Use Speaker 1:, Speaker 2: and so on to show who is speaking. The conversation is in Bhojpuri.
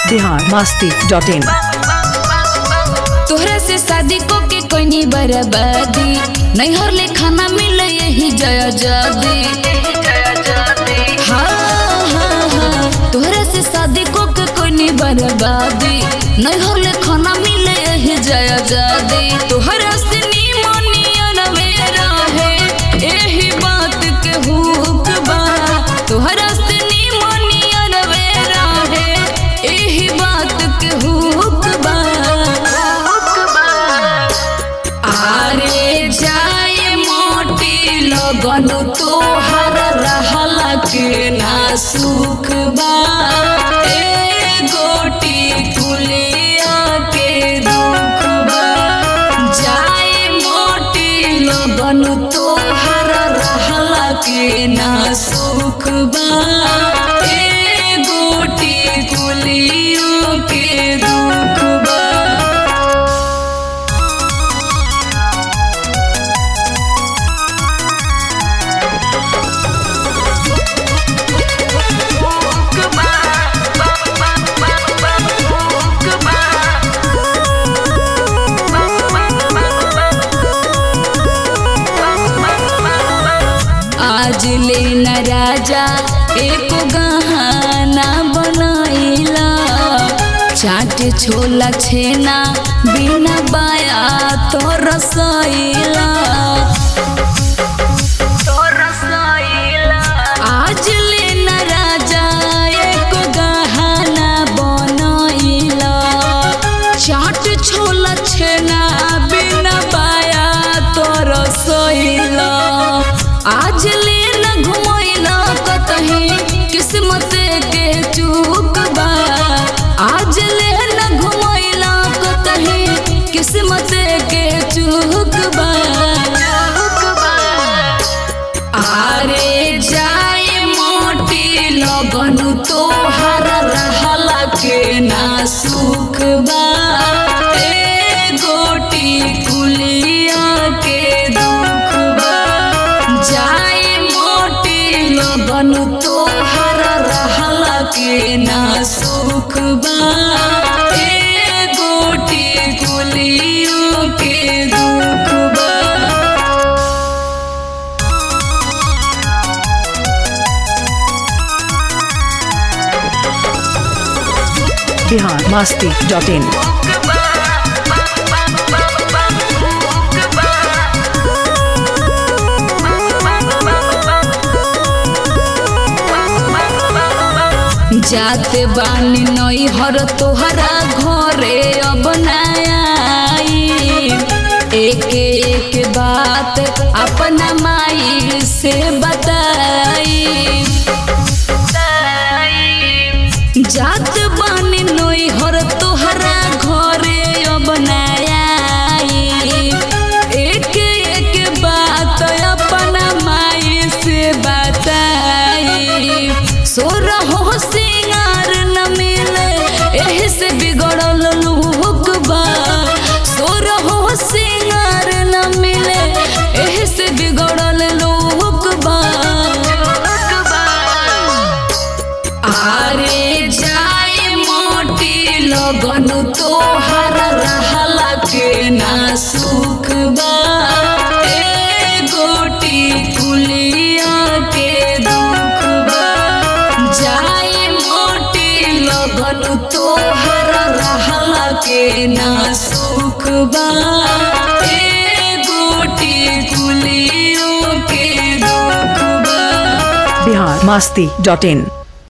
Speaker 1: बिहार मस्ती डॉट इन
Speaker 2: तोहरा से शादी को के कोई बर्बादी नैहर ले खाना मिले यही जया जादी हाँ, हाँ, हाँ। तोहरा से शादी को के कोई बर्बादी नैहर ले खाना मिले यही जया जादी तोहरा से निमोनियन मेरा है यही बात के हुक बा तोहरा से निमोनियन मेरा है यही बात के हुक बा आरे जाए मोटी लगन तोहर रहला के ना सुख बा ए गोटी कुलिया के दुख बा जाए मोटी लगन तोहर रहला के ना सुख बा ए गोटी कुलिया के दुख बा आज ले न राजा एक गहना बनाइला चाट छोला छेना बिना बाया तो रसोइला आज ले न राजा एक गहना बनाइला चाट छोला छेना बिना बाया तो रसोइला आज ले न घुमैला कतही किस्मत के चूक बा आज ले न घुमैला कतही किस्मत के चूक बा आरे जाए मोटी लगन तोहर रहला के ना सुख बा ए गोटी कुलिया के दुख बा जाए मोटी लगन तोहर रहला के ना सुख बा ए गोटी कुलिया के दुख बा
Speaker 1: बिहार मस्ती डॉट इन
Speaker 2: जात बानी नई हर तोहरा घरे अब नयाई एक एक बात अपना माई से बताई जात बानी नई हर तोहरा घरे अब नयाई एक एक बात अपना माई से बताई सोर हो सिंगार न मिले एही से बिगड़ल लुक बा सोर हो सिंगार न मिले एही से बिगड़ल लुक बा आरे जाए मोटी लगन तोहर रहला के ना सुख बा ए गोटी कुलिया के दुख बा जाए मोटी लगन तोहर रहला के ना सुख बा ए गोटी कुलिया के दुख बा
Speaker 1: बिहार मस्ती डॉट इन